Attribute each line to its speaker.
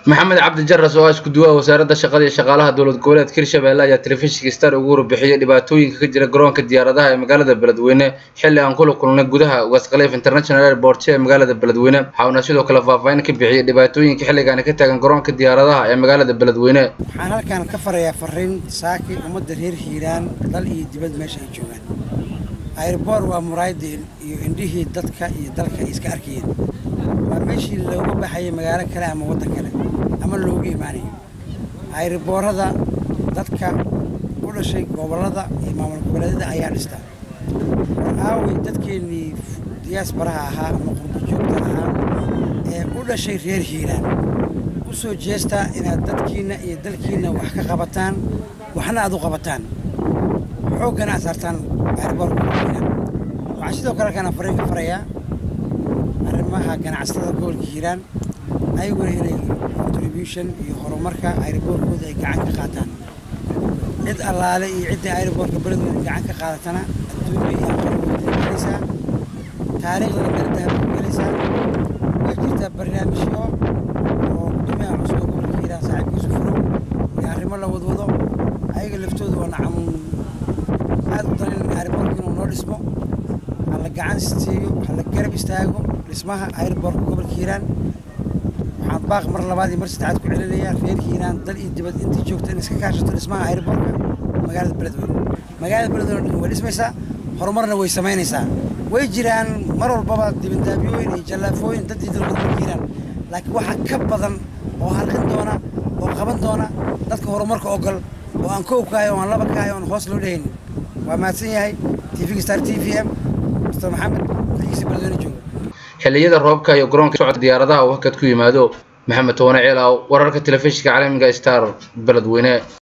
Speaker 1: maxamed cabdi jaras oo ah isku duwaha wasaaradda shaqada iyo shaqaalaha dowlad goboleedka hirshabelle ayaa telefishinka star ugu warbixiyey dhibaatooyinka ka jira garoonka diyaaradaha ee magaalada beledweyne xilli aan kula kulnay gudaha waskaleyf international airport ee magaalada beledweyne waxauna sidoo kale faahfaahin ka bixiyey dhibaatooyinka xilligaani ka taagan garoonka diyaaradaha ee magaalada beledweyne
Speaker 2: waxaan halkan ka farayaa fariin saaki ummadda reer hiiraan dal iyo dibad meesha ay joogaan airboor waa muraayadii iyo indhihii dadka iyo dalka ay iska arkayeen waa meeshii looga baxayay magaalo kale ama waddan kale ama loogu imaanayo airboorada dadka u dhashay gobollada iyo maamul goboleedyada ayaa dhista war aaway dadkeennii diyaasbaraha ahaa ama qurbo joogta ahaa ee u dhashay reer hiiraan u soo jeestaa inaad dadkiinna iyo dalkiinna wax ka qabataan waxna aad u qabataan xooggana aad saartaan airboorka waxaan sidoo kale halkaan fariin ka farayaa arrimaha ganacsatada gobolka hiiraan ayaguna inay contribution iyo horumarka airboorkooda ay gacan ka qaataan cid allaale iyo ciddii airboorka beledweyne gacan ka qaadatana adduunya iyo aqoonweyda gelaysaa taariikhdana beledahaba ku gelaysaa waa jirtaa barnaamijyo oo gudoomiyaha cusub ee gobolka hiiraan saaxiibkiisu furow iyo arrimo la wadwado ayaga laftooda oo nacam aad u danin airboorka inuu noo dhismo hala gacan siiyo hala garab istaago dhismaha airboorka gobolka hiiraan waxaan baaq mar labaad iyo mar saddexaad ku celinayaa reer hiiraan dal iyo dibad intii joogta in iska kaashato dhismaha airboorka magaalada beledweyne magaalada beledweyne way dhismaysaa horumarna way samaynaysaa way jiraan mar walbaba dibandaabyooyin iyo jallaafooyin dad iyo dalka gobolka hiiraan laakiin waxaa ka badan oo halqin doona oo qaban doona dadka horumarka ogol oo aan kow kahay oo aan laba kahay oon hoos loo dhehaynin waa mahadsan yahay tvga star t v m mr maxamed dalkiisa beledweyne jooga
Speaker 1: xilliyada roobka iyo garoonka socodka diyaaradaha uu hakad ku yimaado maxamed toone ceelaaw wararka telefishinka caalamiga star beledweyne